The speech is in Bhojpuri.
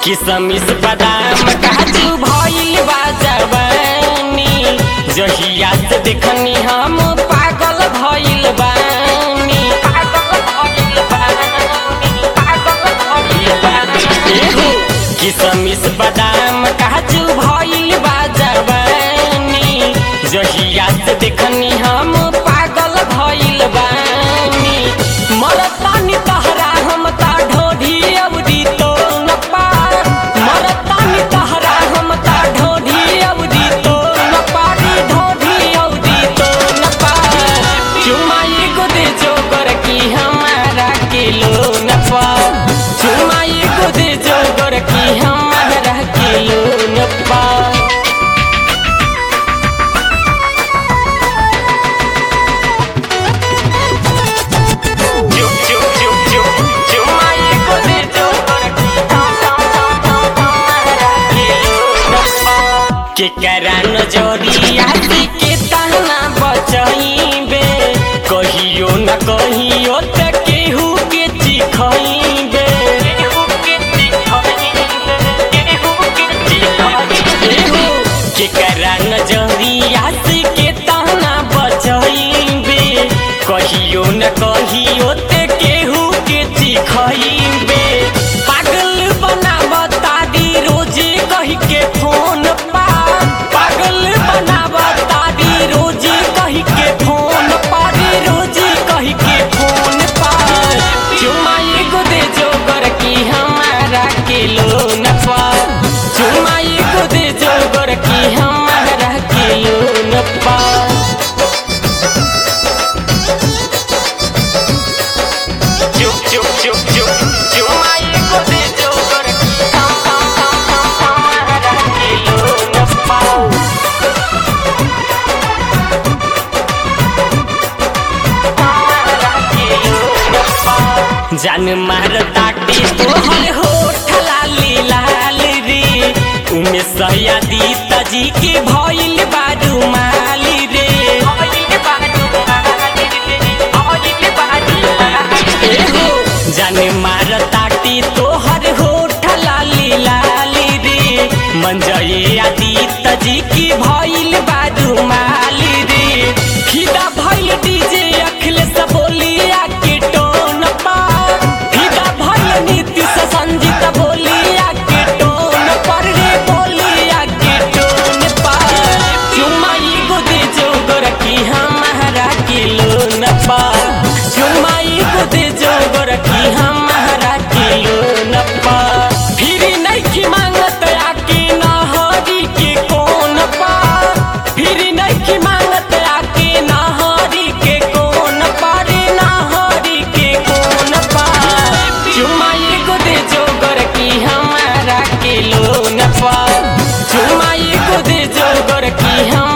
किसमिस बादाम काजू भइल बा जवानी जहिया से देखनी हम पागल भइल बानी पागल भइल बानी पागल भइल बानी एहो, किसमिस बादाम काजू भइल बा जवानी जहिया से देखनी हम पागल भइल बानी मरतानी तहरा हम ता ढोढी अवधि तो न पार मरतानी तहरा हम ता ढोढी अवधि तो न पारी ढोढी अवधि तो न पार चुमाई को दे जोगर की हमारा किलो न पार चुमाई को दे जोगर की हमारा किलो न पार चुप चुप चुप चुप चुमाई को दे जोगर की हमारा किलो न पार के करा नजरिया के ताना बचइबे कहियो न कहियो त केहू के चिखइबे एहो, के करा नजरिया के ताना बचइबे कहियो न कहियो त केहू के चिखइबे पागल बनावता दी रोजे कही के फोन पा पागल बनावता दी रोजे कही के फोन पर रोजे कही के फोन पर चुमाई को दे जोगर की हमारा किलो न पा चुमाई को दे जोगर की हमारा किलो न पा चुप चुप चुप चुप चुमाई को दे जोगर की हमारा किलो न पाओ जान मार ताटी तोहर होठ लाली लाल रे उमे सयादी तजी के भइल बारू माली रे एहो, जान मार ताटी तोहर होठ लाली लाली रे मंजये आदि तजी की भइल बारू माली रे फिदा भइल डीजे अखिलेश बोलिया के टोन पा फिदा भइल नीतीश संजीत बोलिया के टोन पर रे बोलिया के टोन पा चुमाई को दे जोगर की हमारा किलो न पा चुमाई को दे जोगर की हमारा किलो न पा फिर नहीं की मांगत आके नहरी के कौन पा फिर नहीं की मांगत आके नहरी के कौन पारे नहरी के कौन पा चुमाई को दे जोगर की हमारा किलो न पा चुमाई को दे जोगर की हम